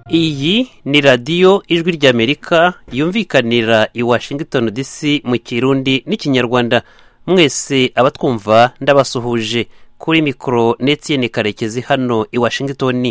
iyi ni radiyo ijwi ry'amerika yumvikanira i washington dc mu kirundi n'ikinyarwanda mwese abatwumva ndabasuhuje kuri mikoro n'etsiyeni karekezi hano i washington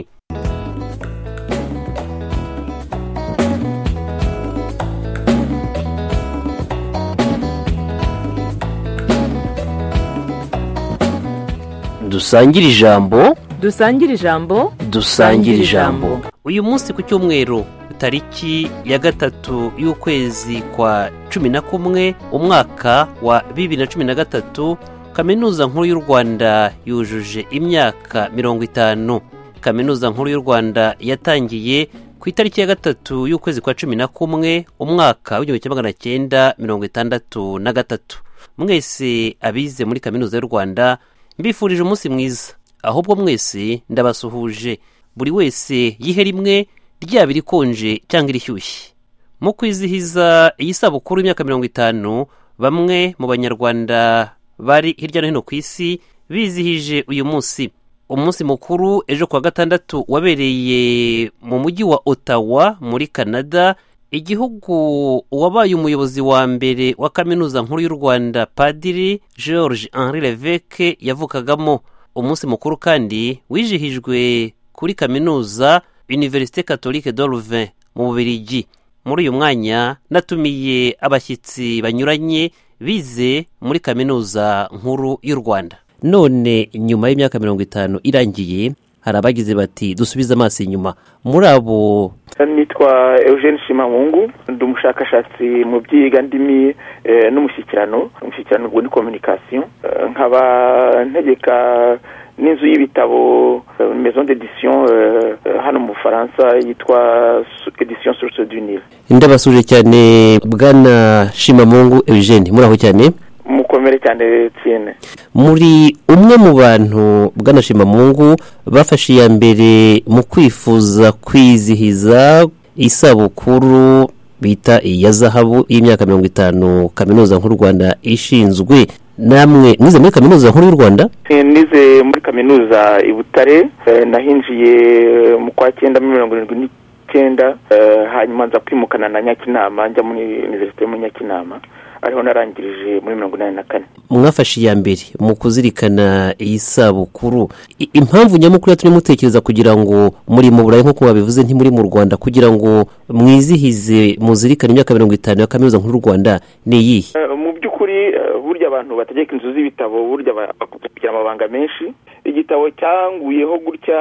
dusangire ijambo dusangire ijambo dusangire ijambo uyu munsi ku cyumweru tariki ya gatatu y'ukwezi kwa cumi na kumwe umwaka wa bibiri na cumi na gatatu kaminuza nkuru y'u rwanda yujuje imyaka mirongo itanu kaminuza nkuru y'u rwanda yatangiye ku itariki ya gatatu y'ukwezi kwa cumi na kumwe umwaka w'igihumbi kimwe magana cyenda mirongo itandatu na gatatu mwese abize muri kaminuza y'u rwanda mbifurije umunsi mwiza ahubwo mwese ndabasuhuje buri wese yihe rimwe ryaba irikonje cyangwa irishyushye mu kwizihiza iyi sabukuru y'imyaka mirongo itanu bamwe mu banyarwanda bari hirya no hino ku isi bizihije uyu munsi umunsi mukuru ejo kuwa gatandatu wabereye mu mujyi wa otawa muri canada igihugu wabaye umuyobozi wa mbere wa kaminuza nkuru y'u rwanda padiri george henri leveke yavukagamo umunsi mukuru kandi wijihijwe kuri kaminuza univerisite katolike doruve mu bubirigi muri uyu mwanya natumiye abashyitsi banyuranye bize muri kaminuza nkuru y'u rwanda none nyuma y'imyaka mirongo itanu irangiye hari abagize bati dusubize amaso inyuma muri abo nitwa eugene shimamungu ndi umushakashatsi mu by'iyigandimi n'umushyikirano umushyikirano ubwo ni kominikasiyo nkaba ntegeka n'inzu y'ibitabo maison d'edition hano mu bufaransa yitwa edition source du nil ndabasuje cyane bwana shimamungu eugene muraho cyane mukomere cyane tsine muri umwe mu bantu bw'anashimamungu bafashe iya mbere mu kwifuza kwizihiza isabukuru bita iya zahabu y'imyaka mirongo itanu kaminuza nk'u rwanda ishinzwe namwe mwize muri kaminuza nkuru y'u rwanda nize muri kaminuza i butare nahinjiye mu kwa cyenda mirongo irindwi n'icyenda hanyuma nza kwimukana na nyakinama njya muri univerisite muri nyakinama ariho narangirije muri mirongo inani na kane mwafashe iya mbere mu kuzirikana iyi sabukuru impamvu nyamukuru yatumye mutekereza kugira ngo muri mu burayi nk'uko babivuze ntimuri mu rwanda kugira ngo mwizihize muzirikane imyaka mirongo itanu ya kaminuza nk'u rwanda ni iyihe mu by'ukuri burya abantu bategeka inzu z'ibitabo burya kugira amabanga menshi igitabo cyanguyeho gutya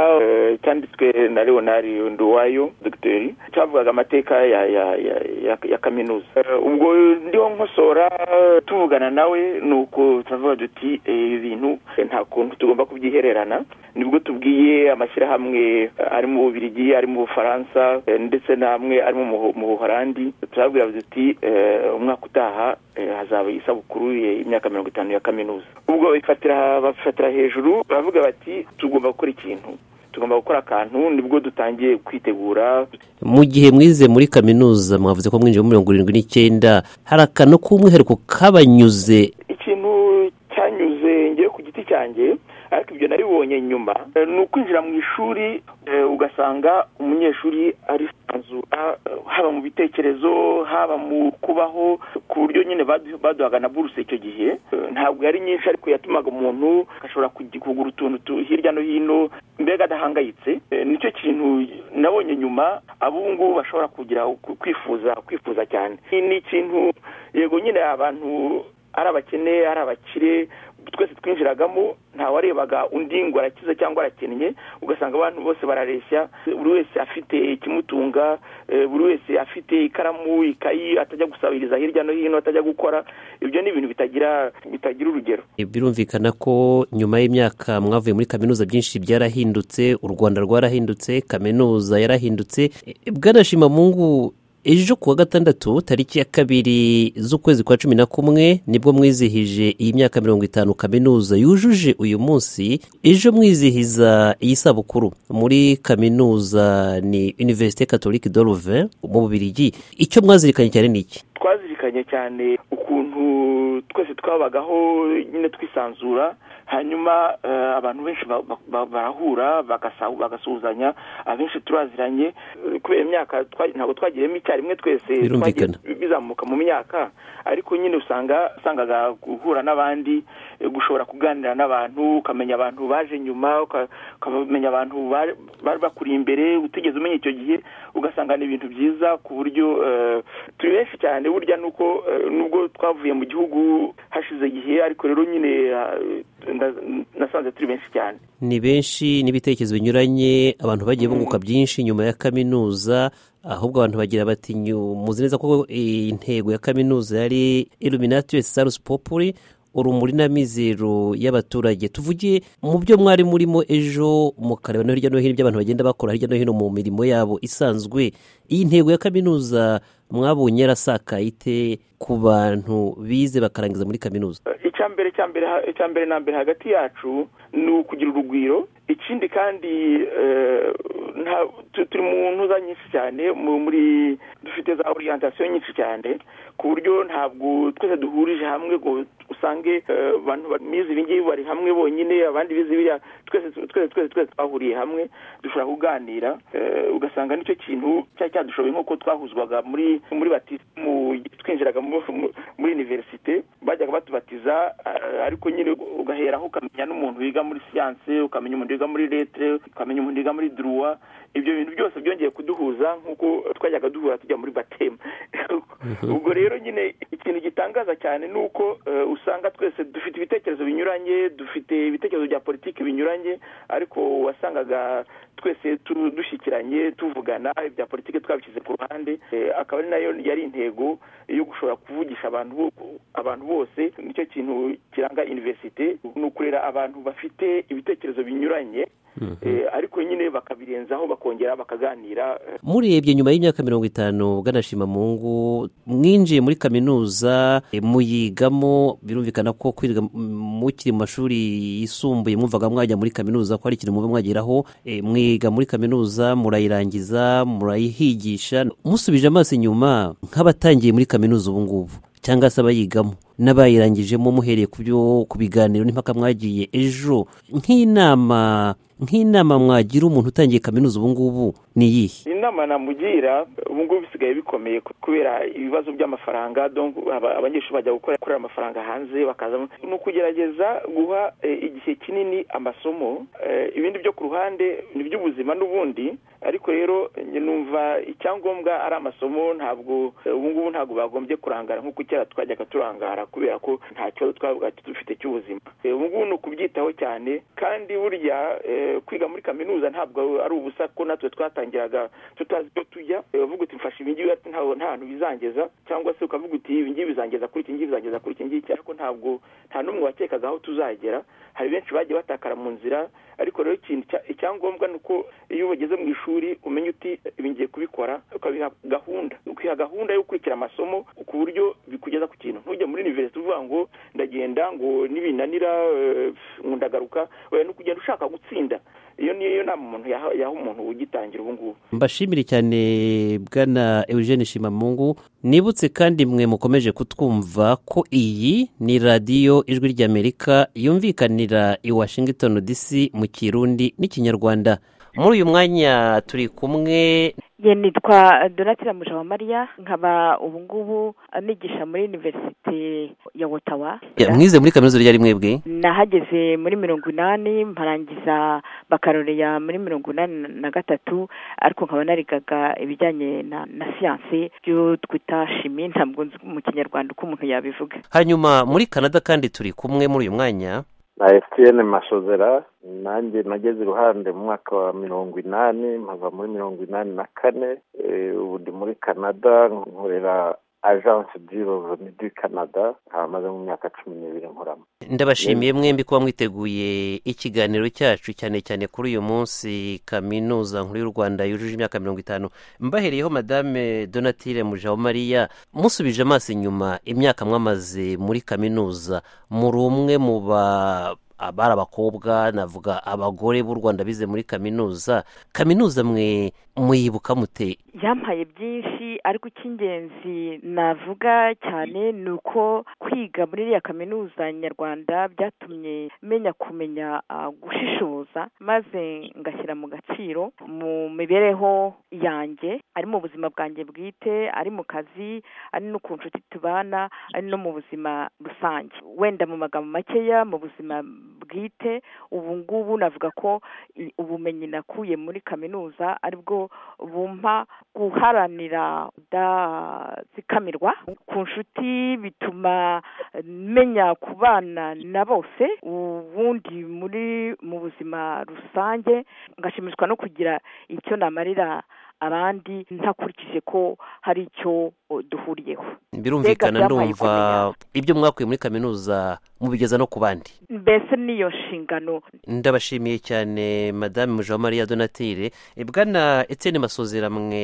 cyanditswe na leonari nduwayo dogiteri cyavugaga amateka ya kaminuza ubwo ndiho nkoso tuvugana nawe ni uko turavuga duti ibintu nta kuntu tugomba kubyihererana nibwo tubwiye amashyirahamwe ari mu bubirigi ari mu bufaransa ndetse n'amwe ari mu buhorandi turabwira duti umwaka utaha hazaba isabukuru y'imyaka mirongo itanu ya kaminuza ubwo bafatira hejuru baravuga bati tugomba gukora ikintu tugomba gukora akantu nibwo dutangiye kwitegura mu gihe mwize muri kaminuza mwavuze ko mwinjiye muri mirongo irindwi n'icyenda hari akantu k'umwihariko kabanyuze ikintu cyanyuze ngewe ku giti cyanjye ariko ibyo naribonye nyuma ni ukwinjira mu ishuri ugasanga umunyeshuri arisanzura haba mu bitekerezo haba mu kubaho ku buryo nyine baduhaga na buruse icyo gihe ntabwo yari nyinshi ariko yatumaga umuntu ashobora kugura utuntu hirya no hino mbega adahangayitse nicyo kintu nabonye nyuma ab'ubu ngubu bashobora kugira kwifuza kwifuza cyane ni ikintu yego nyine abantu ari abakene ari abakire twese twinjiragamo ntawarebaga undi ngo arakize cyangwa arakennye ugasanga abantu bose barareshya buri wese afite ikimutunga buri wese afite ikaramu ikayi atajya gusabiriza hirya no hino atajya gukora ibyo ni ibintu bitagira bitagira urugero birumvikana ko nyuma y'imyaka mwavuye muri kaminuza byinshi byarahindutse u rwanda rwarahindutse kaminuza yarahindutse bwanashimamungu ejo kuwa gatandatu tariki ya kabiri z'ukwezi kwa cumi na kumwe nibwo mwizihije iyi myaka mirongo itanu kaminuza yujuje uyu munsi ejo mwizihiza iyi sabukuru muri kaminuza ni univerisite katolike doruve mu bubirigi icyo mwazirikanye cyane ni iki twazirikanye cyane ukuntu twese twabagaho nyine twisanzura hanyuma abantu benshi barahura bagasuhuzanya abenshi turaziranye kubera imyaka ntabwo twagiremo icyarimwe twese Birumvikana. bizamuka mu myaka ariko nyine usanga usangaga guhura n'abandi gushobora kuganira n'abantu ukamenya abantu baje nyuma uka- ukamenya abantu bari bari bakuri imbere utigeze umenya icyo gihe ugasanga ni ibintu byiza ku buryo eh, turi benshi cyane burya nuko eh, nubwo twavuye mu gihugu hashize igihe ariko rero nyine eh, nda- nasanze turi benshi cyane ni benshi n'ibitekerezo binyuranye abantu bagiye bunguka byinshi nyuma ya kaminuza ahubwo abantu bagira bati "Nyu- muzi neza ko eh, intego ya kaminuza yari iluminati sarusi populi urumuri n'amizero y'abaturage tuvugiye mu byo mwari murimo ejo mukareba no hirya no hino ibyo abantu bagenda bakora hirya no hino mu mirimo yabo isanzwe iyi ntego ya kaminuza mwabonye yarasakaye ite ku bantu bize bakarangiza muri kaminuza icya mbere cya mbere ha- icya mbere na mbere hagati yacu ni ukugira urugwiro ikindi kandi eh, nta- tu- turi mu ntuza nyinshi cyane mu- muri dufite za oriyantation nyinshi cyane ku buryo ntabwo twese duhurije hamwe ngo usange eh, abantu bize ibi ngibi bari hamwe bonyine abandi bize biriya twese twese twese twese twahuriye hamwe dushobora kuganira eh, ugasanga nicyo kintu cyari cyadushoboye nk'uko twahuzwaga muri muri batisimu twinjiraga mu- mu- muri iniverisite bajyaga batubatiza eh, ariko nyine ugaheraho ukamenya n'umuntu wiga muri siyanse ukamenya umuntu wiga muri letere ukamenya umuntu wiga muri duruwa ibyo bintu byose byongeye kuduhuza nk'uko twajyaga duhura tujya muri batema ubwo rero nyine ikintu gitangaza cyane ni uko eh, usanga twese dufite ibitekerezo binyuranye dufite ibitekerezo bya politiki binyuranye ariko wasangaga twese tu- dushyikiranye tuvugana ibya politiki twabishyize ku ruhande eh, akaba ari nayo yari intego yo gushobora kuvugisha abantu bo- abantu bose nicyo kintu kiranga iniverisite ni ukurera abantu bafite ibitekerezo binyuranye eh, ariko nyine bakabirenzaho bakongera bakaganira eh, murebye nyuma y'imyaka mirongo itanu bwanashima mungu mwinjiye muri kaminuza e, muyigamo birumvikana ko kwiga m- mukiri mu mashuri yisumbuye mwumvaga mwajya muri kaminuza ko ari ikintu muba mwageraho E, mwiga muri kaminuza murayirangiza murayihigisha musubije amaso inyuma nk'abatangiye muri kaminuza ubu ngubu cyangwa se abayigamo n'abayirangijemo muhereye ku byo ku biganiro n'impaka mwagiye ejo nk'inama nk'inama mwagira umuntu utangiye kaminuza ubu ngubu ni iyihe inama namugira ubu ngubu bisigaye bikomeye kubera ibibazo by'amafaranga donc aba- abanyeshuri bajya gukora gukorera amafaranga hanze bakaza ni ukugerageza guha eh, igihe kinini amasomo eh, ibindi byo ku ruhande ni iby'ubuzima n'ubundi ariko rero njye numva icyangombwa ari amasomo ntabwo eh, ubu ngubu ntabwo bagombye kurangara nk'uko kera twajyaga turangara kubera ko nta kibazo twabaga dufite cy'ubuzima Eh, ubu ngubu ni ukubyitaho cyane kandi burya eh, kwiga muri kaminuza ntabwo ari ubusa ko natwe twatangiraga tutazi ibyo tujya Eh, uvuga uti mfashe ibi ngibi ati nta nta hantu bizangeza cyangwa se ukavuga uti ibi ngibi bizangeza kuri iki ngibi bizangeza kuri iki ngiki ariko ntabwo nta n'umwe wakekaga aho tuzagera hari benshi bagiye batakara mu nzira ariko rero ikintu cya- icyangombwa ni uko iyo ubageze mu ishuri umenya uti "Eh, ibi ngiye kubikora ukabiha gahunda ukiha gahunda yo gukurikira amasomo ku buryo bikugeza ku kintu ntujye muri university uvuga ngo ndagenda ngo nibinanira eh, ngo ndagaruka oya ni ukugenda ushaka gutsinda iyo niyo nama umuntu yaha yaha umuntu ugitangira ubu ngubu mbashimire cyane bwana eugene shimamungu nibutse kandi mwe mukomeje kutwumva ko iyi ni radiyo ijwi ry'amerika yumvikanira i washington dc mu kirundi n'ikinyarwanda muri uyu mwanya turi kumwe ye nitwa donatira mujawamariya nkaba ubu ngubu nigisha muri universite ya otawa Ya, mwize muri kaminuza ryari mwebwe nahageze muri mirongo inani mparangiza bakaloreya muri mirongo inani na- na gatatu ariko nkaba narigaga ibijyanye na na siyanse byo twita shimi ntabwo nzi mu kinyarwanda uko umuntu yabivuga hanyuma muri canada kandi turi kumwe muri uyu mwanya na efupiyeni mashozera nanjye nageze iruhande mu mwaka wa mirongo inani mpava muri mirongo inani na kane Eh, ubu ndi muri canada nkorera agence d'iroveni du canada nkaba maze mu myaka cumi n'ibiri nkoramo ndabashimiye mwembi kuba mwiteguye ikiganiro cyacu cyane cyane kuri uyu munsi kaminuza nkuru y'u rwanda yujuje imyaka mirongo itanu mbahereyeho madame donatire mujawamariya musubije amaso inyuma imyaka mwamaze muri kaminuza muri umwe mu ba abari abakobwa navuga abagore b'u rwanda bize muri kaminuza kaminuza mwe muyibuka mute yampaye byinshi ariko icy'ingenzi navuga cyane ni uko kwiga muri iriya kaminuza nyarwanda byatumye menya kumenya uh, gushishoza maze ngashyira mu gaciro mu mibereho yanjye ari mu buzima bwanjye bwite ari mu kazi ari no ku nshuti tubana ari no mu buzima rusange wenda mu magambo makeya mu buzima bwite ubu ngubu navuga ko i- ubumenyi nakuye muri kaminuza aribwo bumpa guharanira udazikamirwa ku nshuti bituma menya kubana na bose ubundi muri mu buzima rusange ngashimishwa no kugira icyo namarira abandi ntakurikije ko hari icyo o, duhuriyeho birumvikana Mbega byabaye ndumva ibyo mwakuye muri kaminuza mubigeza no ku bandi mbese niyo nshingano ndabashimiye cyane madame mujawamariya donatire E, bwana etienne masozeramwe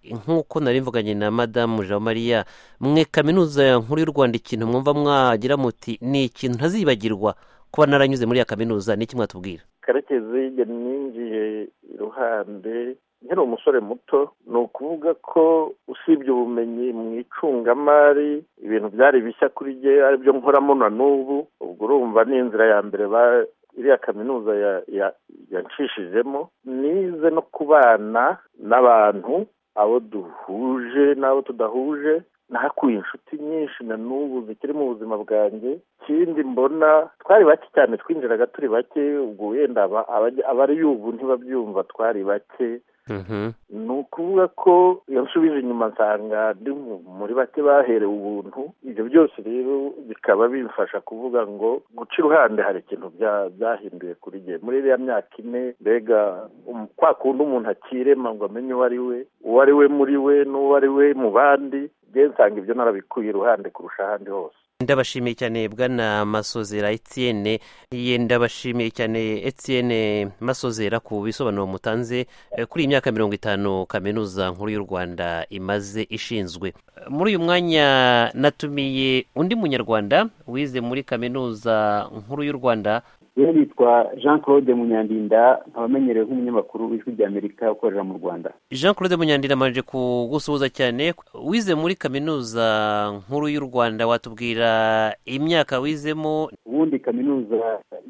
nk'uko nari mvuganye na madamu mujawamariya mwe kaminuza nkuru y'u rwanda ikintu mwumva mwagira muti ni ikintu ntazibagirwa kuba naranyuze muri iyo kaminuza ni iki mwatubwira karekezi igihe ninjiye iruhande nkiri umusore muto ni ukuvuga ko usibye ubumenyi mu icungamari ibintu byari bishya kuri jye aribyo nkoramo na n'ubu ubwo urumva ni inzira ya mbere ba- iriya kaminuza ya- ya- yanshishijemo nize no kubana n'abantu abo duhuje n'abo tudahuje nahakuye inshuti nyinshi na n'ubu zikiri mu buzima bwanjye ikindi mbona twari bake cyane twinjiraga turi bake ubwo wenda aba- abajya- abari y'ubu ntibabyumva twari bake ni ukuvuga ko iyo nsubije inyuma nsanga ndi mu- muri bake baherewe ubuntu ibyo byose rero bikaba bimfasha kuvuga ngo guca iruhande hari ikintu bya- byahinduye kuri jye muri iriya myaka ine mbega um- kwa kundi umuntu akirema ngo amenye uwo ari we uwo ari we muri we n'uwo ari we mu bandi njye nsanga ibyo narabikuye iruhande kurusha ahandi hose ndabashimiye cyane bwana masozera etienne ye ndabashimiye cyane etienne masozera ku bisobanuro mutanze eh, kuri iyi myaka mirongo itanu kaminuza nkuru y'u rwanda imaze ishinzwe Eh, muri uyu mwanya natumiye undi munyarwanda wize muri kaminuza nkuru y'u rwanda rero nitwa jean claude munyandinda nkaba amenyerewe nk'umunyamakuru w'ijwi ry'amerika ukorera mu rwanda jean claude munyandira amanje kugusuhuza cyane wize muri kaminuza nkuru y'u rwanda watubwira imyaka wizemo ubundi kaminuza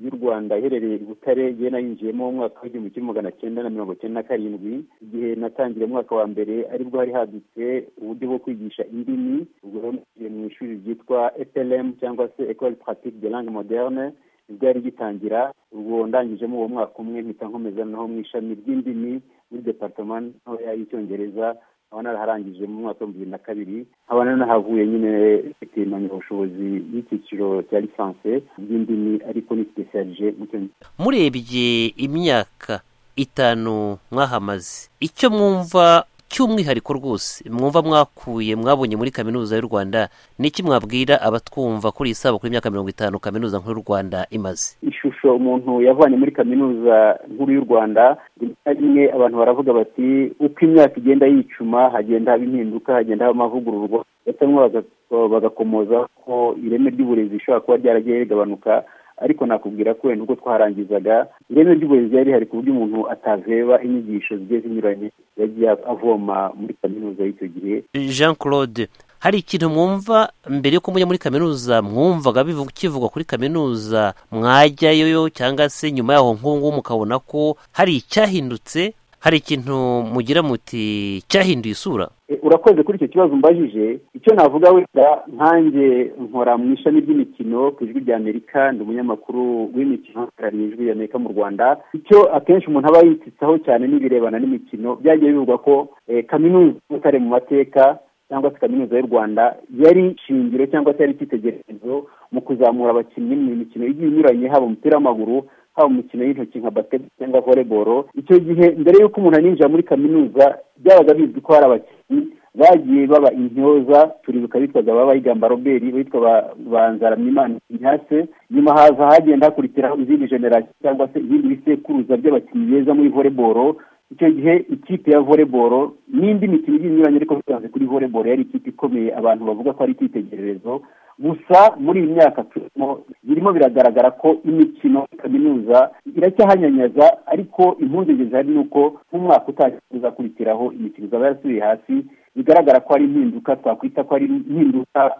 y'u rwanda iherereye i butare yewe nayinjiyemo mu mwaka w'igihumbi kimwe magana cyenda na mirongo cyenda na karindwi igihe natangiriye umwaka wa mbere aribwo hari hadutse uburyo bwo kwigisha indimi ubwo rero nagiye mu ishuri ryitwa eplm cyangwa se ecole pratique de langue moderne nibwo yari gitangira ubwo ndangijemo uwo mwaka umwe mpita nkomeza naho mu ishami ry'indimi muri departement ntoya y'icyongereza nkaba naraharangije mu mwaka w'ibihumbi bibiri na kabiri nkaba nanahavuye nyine mfite impamyabushobozi y'icyiciro cya lisansi ry'indimi ariko ni spesialije mu cyongereza murebye imyaka itanu mwahamaze icyo mwumva cy'umwihariko rwose mwumva mwakuye mwabonye muri kaminuza y'u rwanda ni iki mwabwira abatwumva kuri iyi saba kuri imyaka mirongo itanu kaminuza nkuru y'u rwanda imaze ishusho umuntu yavanye muri kaminuza nkuru y'u rwanda rimwe na rimwe abantu baravuga bati uko imyaka igenda yicuma hagenda haba impinduka hagenda haba amavugururwa ndetse bamwe baga- bagakomoza ko ireme ry'uburezi rishobora kuba ryaragiye rigabanuka ariko nakubwira ko wenda ubwo twaharangizaga ireme ry'uburezi ryari rihari ku buryo umuntu ataveba inyigisho zigiye zinyuranye yagiye avoma muri kaminuza y'icyo gihe jean claude hari ikintu mwumva mbere yuko mujya muri kaminuza mwumvaga bivu- kivugwa kuri kaminuza mwajyayo cyangwa se nyuma yaho nk'ubu ngubu mukabona ko hari icyahindutse hari ikintu mugira muti cyahinduye isura E, urakoze kuri icyo kibazo umbajije icyo navuga wenda nkanjye nkora mu ishami ry'imikino ku ijwi rya amerika ndi umunyamakuru w'imikino uhagarariye ijwi rya amerika mu rwanda icyo akenshi umuntu aba yitsitsaho cyane n'ibirebana n'imikino byagiye bivugwa ko e, kaminuza ya butare mu mateka cyangwa se kaminuza y'u rwanda yari shingiro cyangwa se yari icyitegererezo mu kuzamura abakinnyi mu mikino igiye inyuranye haba umupira w'amaguru haba mu mikino y'intoki nka basiketi cyangwa voleboro icyo gihe mbere y'uko umuntu aninjira muri kaminuza byabaga bizwi ko hari abakinnyi bagiye baba intyoza turibuka bitwaga ba bayigamba robert bitwa ba- ba nzaramyimana ignace nyuma haza hagenda hakurikiraho izindi generasiyo cyangwa se ibindi bisekuruza by'abakinnyi beza muri voleboro icyo gihe ikipe ya voleboro n'indi mikino igiye inyuranye ariko bitanze kuri voleboro yari ikipe ikomeye abantu bavuga ko ari icyitegererezo gusa muri iyi myaka turimo birimo biragaragara ko imikino kaminuza iracyahanyanyaza ariko impungenge zihari ni uko nk'umwaka utangiye uzakurikiraho imikino izaba yarasubiye hasi bigaragara ko ari impinduka twakwita ko ari impinduka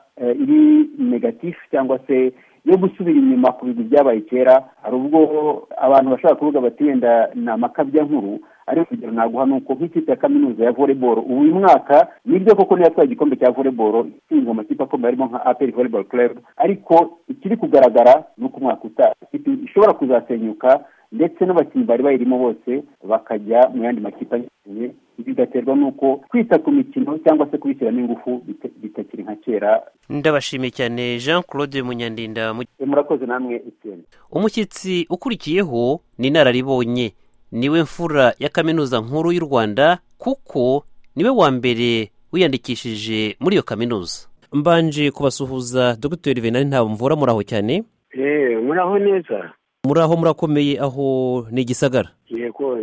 iri negatifu cyangwa se yo gusubira inyuma ku bintu byabaye kera hari ubwo abantu bashobora kuvuga bati wenda ni amakabya nkuru ariko urugero naguha ni uko nk'ikipe ya kaminuza ya voleboro ubu uyu mwaka nibyo koko niyo yatwaye igikombe cya voleboro ishinzwe amakipe akomeye harimo nka aperi voleboro kerebu ariko ikiri kugaragara ni uko umwaka utaha ishobora kuzasenyuka ndetse n'abakinnyi bari bayirimo bose bakajya mu yandi makipe anyuranye bigaterwa n'uko kwita ku mikino cyangwa se kubishyiramo ingufu bitakiri nka kera ndabashimiye cyane jean claude munyandinda murakoze namwe icyenda umushyitsi ukurikiyeho ni inararibonye niwe mfura ya kaminuza nkuru y'u rwanda kuko niwe wa mbere wiyandikishije muri iyo kaminuza mbanje kubasuhuza dogiteri venari ntabwo mvura muraho cyane eee muraho neza muraho murakomeye aho ni igisagara yego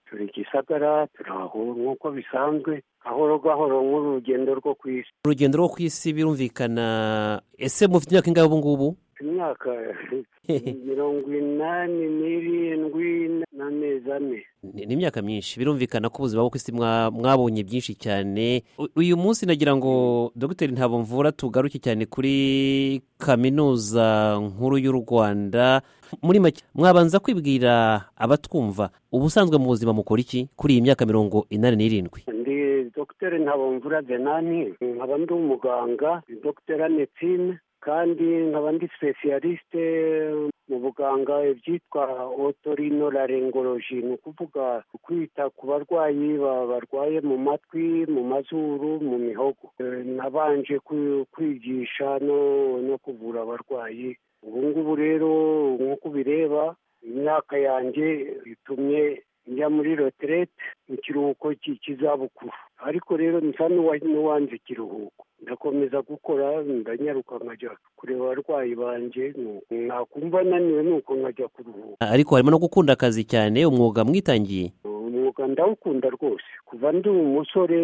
turi igisagara turaho nk'uko bisanzwe gahoro gahoro nk'urugendo rwo ku isi urugendo rwo ku isi birumvikana ese mufite imyaka ingahe ubu ngubu imyaka mirongo inani n'irindwi n'amezi ane ni imyaka myinshi birumvikana ko ubuzima bwo ku isi mwabonye byinshi cyane uyu munsi nagira ngo dogiteri ntabwo mvura tugaruke cyane kuri kaminuza nkuru y'u rwanda muri make mwabanza kwibwira abatwumva ubusanzwe mu buzima mukora iki kuri iyi myaka mirongo inani n'irindwi ndi dogiteri ntabomvura denani nkaba ndi umuganga dogiteri anetine kandi nkaba ndi sipesiyalisite mu buganga ibyitwa otorinolaringoloji ni ukuvuga kwita ku barwayi barwaye mu matwi mu mazuru mu mihogo nabanje kwigisha no kuvura abarwayi ubu ngubu rero nk'uko ubireba imyaka yanjye itumye njya muri roterete mu kiruhuko cy'izabukuru ariko rero nsa n'uwanze ikiruhuko ndakomeza gukora ndanyaruka nkajya kureba abarwayi banjye nakumva naniwe nuko nkajya kuruhuka ariko harimo no gukunda akazi cyane umwuga mwitangiye umwuga ndawukunda rwose kuva ndi umusore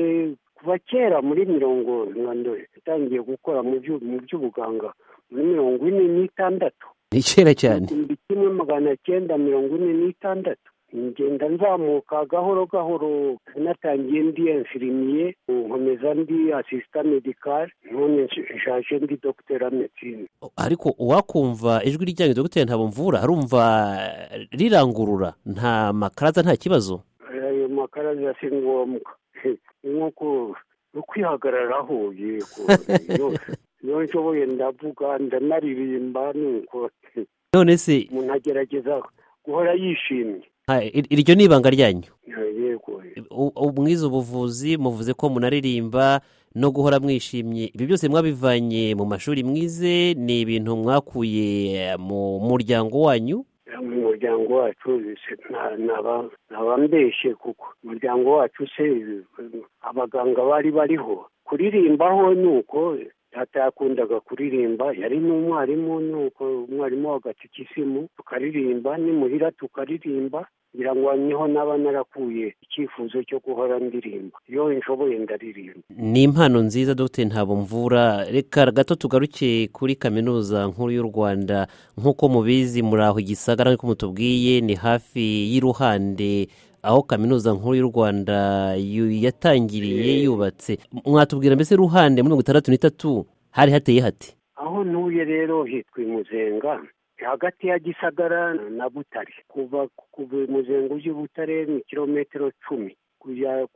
kuva kera muri mirongo ndore yatangiye gukora mu by'ubuganga muri mirongo ine n'itandatu ni kera cyane igihumbi kimwe magana cyenda mirongo ine n'itandatu ngenda nzamuka gahoro gahoro natangiye ndi enfirimiye nkomeza ndi asisita medikari none nshaje ndi dogiteri medicine ariko uwakumva ijwi ryanyu dogiteri ntabwo mvura arumva rirangurura nta makaraza nta kibazo ayo makaraza si ngombwa ni nk'uko kwihagararaho yego iyo nshoboye ndavuga ndanaririmba nuko none se umuntu agerageza guhora yishimye iryo ni ibanga ryanyu yego mwize ubuvuzi muvuze ko munaririmba no guhora mwishimye ibi byose mwabivanye mu mashuri mwize ni ibintu mwakuye mu muryango wanyu mu muryango wacu ntaba mbeshye kuko umuryango wacu se abaganga bari bariho kuririmbaho ni uko data yakundaga kuririmba yari n'umwarimu nuko umwarimu w'agatike isimu tukaririmba nimuhira tukaririmba kugira ngo niho naba narakuye icyifuzo cyo guhora ndirimba iyo nshoboye ndaririmba ni impano nziza dogiteri ntabwo mvura reka gato tugaruke kuri kaminuza nkuru y'u rwanda nk'uko mubizi muri aho igisagara nk'uko mutubwiye ni hafi y'iruhande aho kaminuza nkuru y'u rwanda yatangiriye yubatse mwatubwira mbese ruhande muri mirongo itandatu n'itatu hari hateye hati aho ntuye rero hitwa imuzenga hagati ya gisagara na butare kuva ku muzengo ujya i butare ni kilometero cumi kujya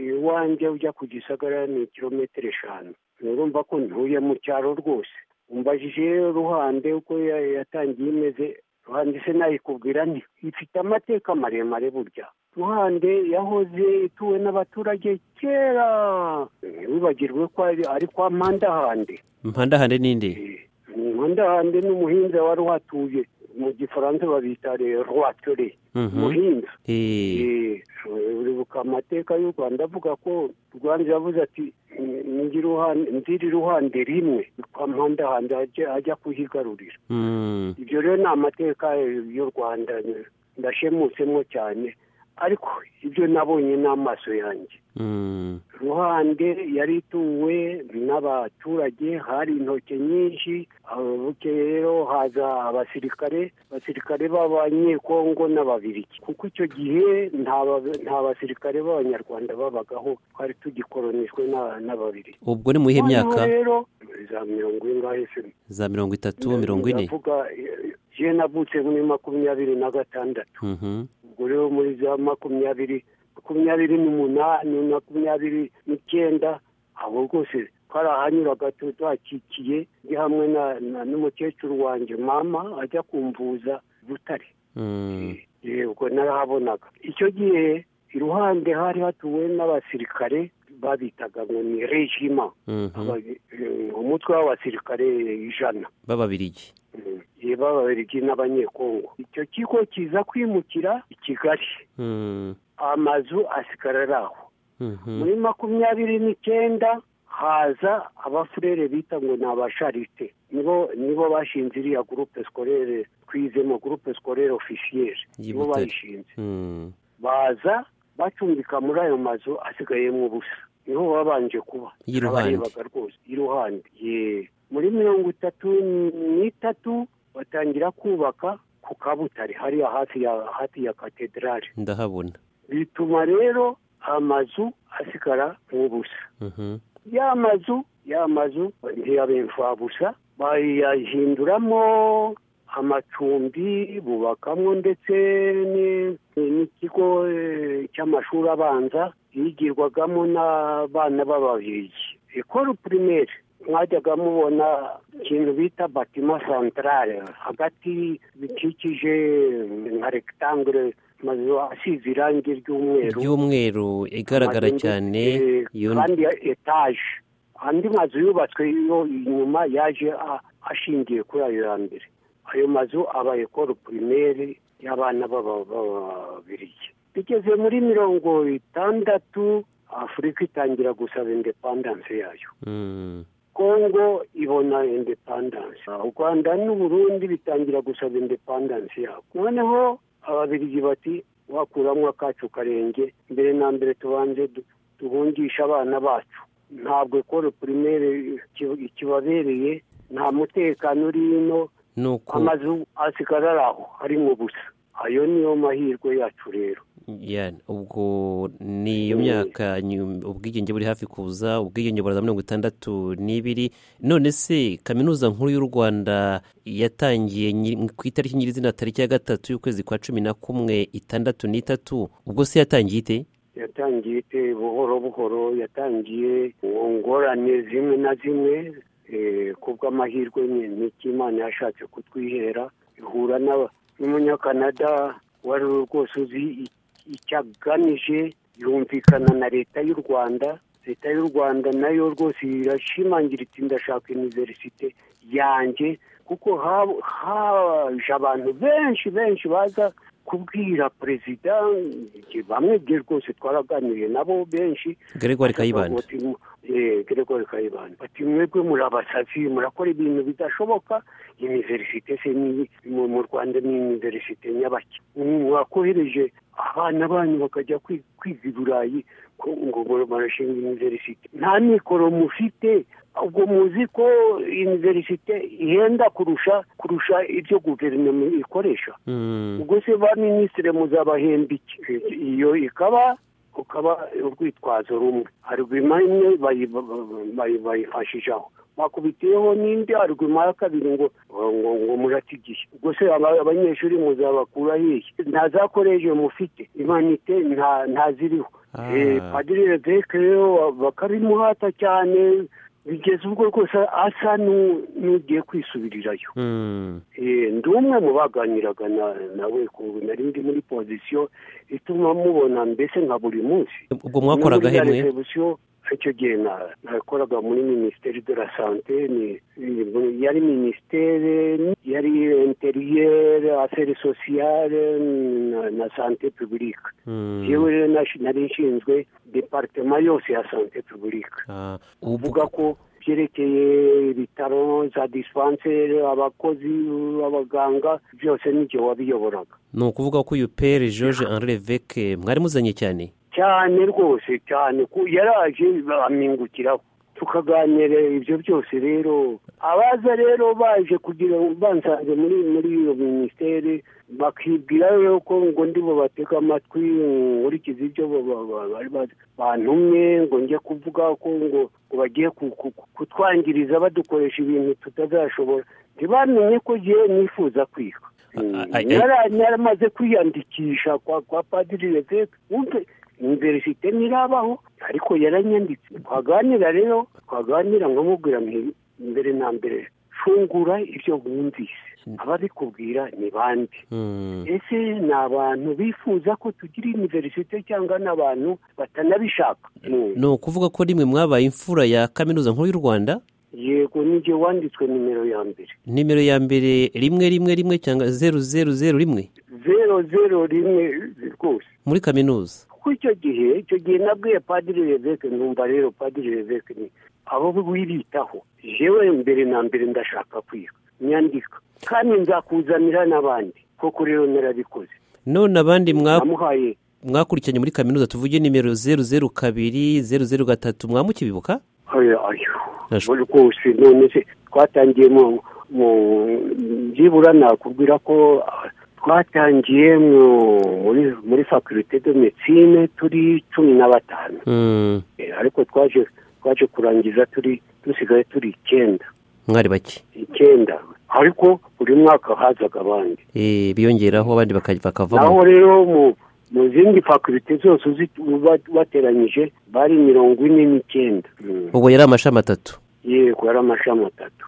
iwanjye ujya ku gisagara ni kilometero eshanu urumva ko ntuye mu cyaro rwose umbajije ruhande uko yatangiye imeze ruhande se nayikubwira nti ifite amateka maremare burya ruhande yahoze ituwe n'abaturage kera ntiwibagirwe ko ari kwa mpandahande mpandahande n'indi mpandahande n'umuhinza wari uhatuye mu gifaransa babita rwatore umuhinza uribuka amateka y'u rwanda avuga ko rwanda yavuze ati nziri ruhande rimwe kwa mpandahande ajya kuhigarurira ibyo rero ni amateka y'u rwanda ndashemutsemo cyane ariko ibyo nabonye n'amaso yanjye ruhande yari ituwe n'abaturage hari intoki nyinshi bukeye rero haza abasirikare abasirikare b'abanyekongo n'ababiriki kuko icyo gihe nta ba- nta basirikare b'abanyarwanda babagaho twari tugikolonijwe n'aba- n'ababiriki ubwo ni mu iyihe myaka Noneho rero za mirongo ingahe se za mirongo itatu mirongo ine ndavuga je navutse muri makumyabiri na gatandatu Mhm. ubwo rero muri za makumyabiri makumyabiri n'umunani makumyabiri n'icyenda abo rwose twarahanyuraga tu- tuhakikiye ndi hamwe na- na- n'umukecuru wanjye mama ajya kumvuza butare Mm. Eh, ubwo narahabonaga icyo gihe iruhande hari hatuwe n'abasirikare babitaga ngo ni regima Mhm. Aba- eh, umutwe w'abasirikare ijana b'ababirigi yeba ababiligi n'abanyekongo icyo kigo kiza kwimukira i kigali Mm. amazu asigara ari aho Mhm. muri makumyabiri n'icyenda haza abafurere bita ngo ni abasharite nibo nibo bashinze iriya gurupe sikorere twizemo gurupe sikorere ofisiyeri Y'i nibo Butare. bayishinze Mm. baza bacumbika muri ayo mazu asigayemo ubusa niho babanje kuba Y'iruhande. Turabarebaga rwose iruhande Ye. muri mirongo itatu n'itatu batangira kubaka ku kabutare hariya hafi ya hafi ya katedrali ndahabona bituma rero amazu asigara nk'ubusa Mhm. ya mazu ya mazu ntiyabimfabusa bayahinduramo amacumbi bubakamo ndetse ni- ni- n'ikigo eh, cy'amashuri abanza yigirwagamo n'abana b'ababirigi ekoro pirimeri mwajyaga mubona ikintu bita batima santarare hagati bikikije nka regitangure amazu asize irangi ry'umweru y'umweru igaragara Amagenge, cyane eh, iyo kandi ya etaje andi mazu yubatswe yo inyuma yaje a- ashingiye kuri ayo ya mbere ayo mazu aba ekoro pirimeri y'abana b'aba- b'ababirigi bigeze muri mirongo itandatu afurika itangira gusaba indepandanse yayo Mm. kongo ibona indepandanse u rwanda n'uburundi bitangira gusaba indepandanse yabo noneho ababirigi bati wakuramo akacu karenge mbere na mbere tubanze du- duhungishe abana bacu ntabwo ekoro pirimeri iki- ikibabereye nta mutekano uri ino nuko amazu asigara ari aho harimo ubusa ayo niyo mahirwe yacu rero ya ubwo ni iyo Mm. myaka nyu- ubwigenge buri hafi kuza ubwigenge buraza mirongo itandatu n'ibiri none se kaminuza nkuru y'u rwanda yatangiye nyiri- ku itariki nyirizina tariki ya gatatu y'ukwezi kwa cumi na kumwe itandatu n'itatu ubwo se yatangiye ite yatangiye ite buhoro buhoro yatangiye mu ngorane zimwe na zimwe eh, kubw'amahirwe ni- niki imana yashatse kutwihera ihura n'aba- n'umunyakanada wari rwose uzi i- icyo agamije yumvikana na leta y'u rwanda leta y'u rwanda nayo rwose irashimangira iti ndashaka iniverisite yanjye kuko hab- haje abantu benshi benshi baza kubwira perezida bamwe bye rwose twaraganiriye nabo benshi gregoire kayibanda gregoire kayibanda bati mwebwe murabasazi murakora ibintu bidashoboka iniverisite se ni- mu- mu rwanda ni iniverisite nyabaki mwakohereje abana banyu bakajya kwi- kwiga i burayi ko ngo barashinga iniverisite nta mikoro mufite ubwo muzi ko iniverisite ihenda kurusha kurusha ibyo guverinoma ikoresha Mm. ubwo se ba minisitiri muzabahemba iki iyo ikaba ukaba urwitwazo rumwe arguma imwe bayi- bayi- bayifashishaho bakubitiyeho n'indi arguma ya kabiri ngo ngo ngo muratigiye ubwo se aba- abanyeshuri muzabakura hehe nta za koleji mufite imanite nta nta ziriho Ah. Eh, padiri leveke rero bakabimuhata cyane bigeze ubwo rwose asa n'u- n'ugiye kwisubirirayo Mm. Eh, ndi umwe mu baganiraga na- nawe ku nari ndi muri pozisiyo ituma mubona mbese nka buri munsi ubwo mwakoraga No muri hemwe ya resebusiyo, icyo gihe na- nakoraga muri minisiteri de la sante ni- ni- yari minisiteri yari interiyere aferi sosiyare na- na sante pibulike Mm. yewe rero nashi- nari nshinzwe deparitema yose ya sante pibulike Ah, uvuga ubwo ko ibyerekeye ibitaro za disipanseri abakozi abaganga byose n'igihe wabiyoboraga ni ukuvuga ko uyu pere george henri leveke mwari muzanye cyane cyane rwose cyane ko yaraje amingukiraho tukaganira ibyo byose rero abaza rero baje kugira ngo bansanze muri muri iyo minisiteri bakibwira yuko ngo ndi bubatege amatwi nkurikize ibyo bantumye ngo njye kuvuga ko ngo bagiye kutwangiriza badukoresha ibintu tutazashobora ntibamenye ko ngiye nifuza kwitwa naramaze kwiyandikisha kwa padiri leveke iniverisite ntirabaho ariko yaranyanditse twaganira rero twaganira nkamubwira mbere na mbere fungura ibyo wumvise ababikubwira ni bande ese ni abantu bifuza ko tugira iniverisite cyangwa ni abantu batanabishaka ni ukuvuga ko rimwe mwabaye imfura ya kaminuza nkuru y'u rwanda yego n'igihe wanditswe nimero ya mbere nimero ya mbere rimwe rimwe rimwe cyangwa zeru zeru zeru rimwe zeru zeru rimwe rwose muri kaminuza kuko icyo gihe icyo gihe nabwiye padiri leveke numva rero padiri leveke ni abo wibitaho yewe mbere na mbere ndashaka kwiga nyandika kandi nzakuzanira n'abandi koko rero narabikoze none abandi mwamuhaye mwakurikiranye muri kaminuza tuvuge nimero zeru zeru kabiri zeru zeru gatatu mwamukibibuka rwose none se twatangiye mu byibura nakubwira ko twatangiye muri fakulite de medicine turi cumi na batanu ariko twaje twaje kurangiza turi dusigaye turi icyenda mwari bake icyenda ariko buri mwaka hazaga abandi biyongeraho abandi bakavamo aho rero mu zindi fakulite zose bateranyije bari mirongo ine n'icyenda ubwo yari amashami atatu yego yari amashami atatu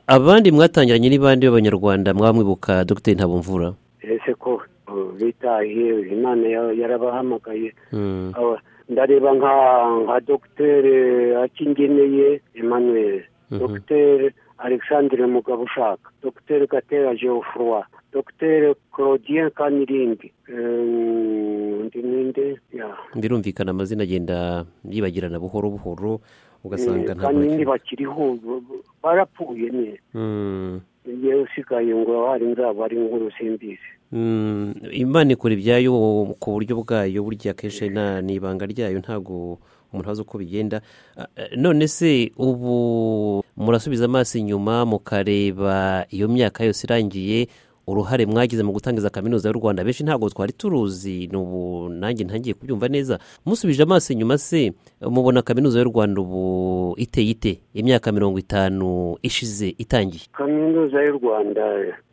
abandi mwatangiranye n'ibandi b'abanyarwanda mwamwibuka dogiteri ntabumvura ese ko bitahiye imana yarabahamagaye ndareba nka dogiteri akingeneye emmanuel dogiteri alexandre mugabo ushaka dogiteri gatera geoffroy dogiteri claudien kanirindi birumvikana amazina agenda yibagirana buhoro buhoro ugasanga ntabwo kandi bakiriho barapfuye neza iyo usigaye ngo hari nzaba ari nkuru simbizi imana ikora ibyayo ku buryo bwayo burya akenshi ni ibanga ryayo ntabwo umuntu azi uko bigenda none se ubu murasubiza amaso inyuma mukareba iyo myaka yose irangiye uruhare mwagize mu gutangiza kaminuza y'u rwanda benshi ntabwo twari turuzi n'ubu nanjye ntangiye kubyumva neza musubije amaso inyuma se mubona kaminuza y'u rwanda ubu iteye ite imyaka mirongo itanu ishize itangiye kaminuza y'u rwanda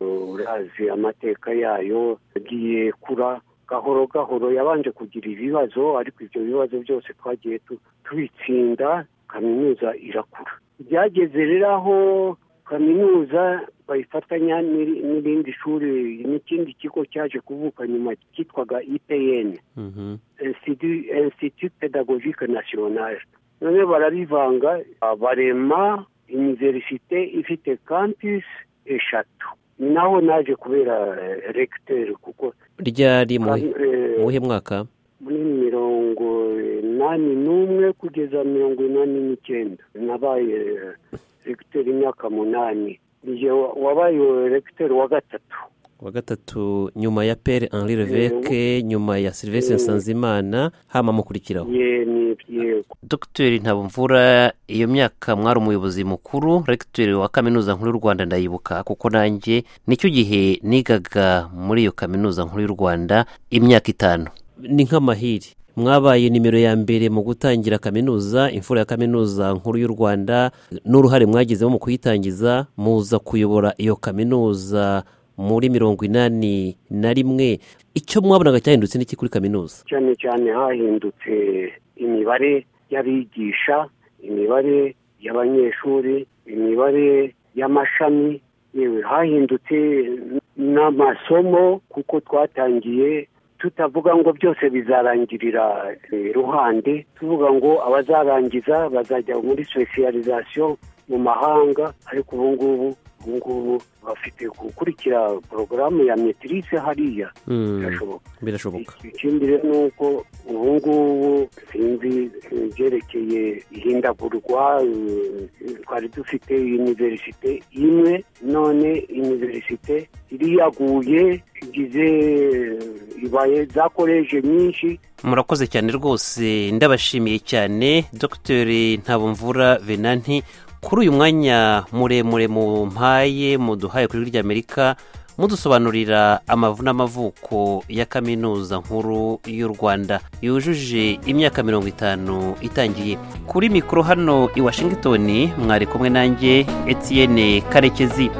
urazi amateka yayo yagiye kura gahoro gahoro yabanje kugira ibibazo ariko ibyo bibazo byose twagiye tubitsinda kaminuza irakura byageze rero aho kaminuza bayifatanya n'irindi shuri n'ikindi kigo cyaje kuvuka nyuma cyitwaga ipn institut pedagogique nationale none barabivanga barema iniverisite ifite campus eshatu ni naho naje kubera regiteri kuko ryari muhe mwaka muri mirongo inani n'umwe kugeza mirongo inani n'icyenda nabaye regiteri imyaka munani wabaye regiteri wa gatatu wa gatatu nyuma ya pere henri leveke nyuma ya silivesire nsanzimana hama mukurikiraho dogiteri ntabumvura iyo myaka mwari umuyobozi mukuru regiteri wa kaminuza nkuru y'u rwanda ndayibuka kuko nanjye nicyo gihe nigaga muri iyo kaminuza nkuru y'u rwanda imyaka itanu ni nk'amahiri mwabaye nimero ya mbere mu gutangira kaminuza imfura ya kaminuza nkuru y'u rwanda n'uruhare mwagezemo mu kuyitangiza muza kuyobora iyo kaminuza muri mirongo inani na rimwe icyo mwabonaga cyahindutse n'iki kuri kaminuza cyane cyane hahindutse imibare y'abigisha imibare y'abanyeshuri imibare y'amashami yewe hahindutse n'amasomo kuko twatangiye tutavuga ngo byose bizarangirira ruhande tuvuga ngo abazarangiza bazajya muri sosiyalizasiyo mu mahanga ariko ubu ngubu ubu ngubu bafite gukurikira porogaramu ya metirise hariya birashoboka birashoboka ikindi rero ni uko ubu ngubu sinzi ibyerekeye ihindagurwa eh, twari dufite univerisite imwe none univerisite iriyaguye igize eh, ibaye za koleje nyinshi murakoze cyane rwose ndabashimiye cyane dr ntabomvura venanti kuri uyu mwanya muremure mumpaye muduhaye kuri rya amerika mudusobanurira amavu n'amavuko ya kaminuza nkuru y'u rwanda yujuje imyaka mirongo itanu itangiye kuri mikoro hano i washington mwari kumwe nanjye etiyene karekezi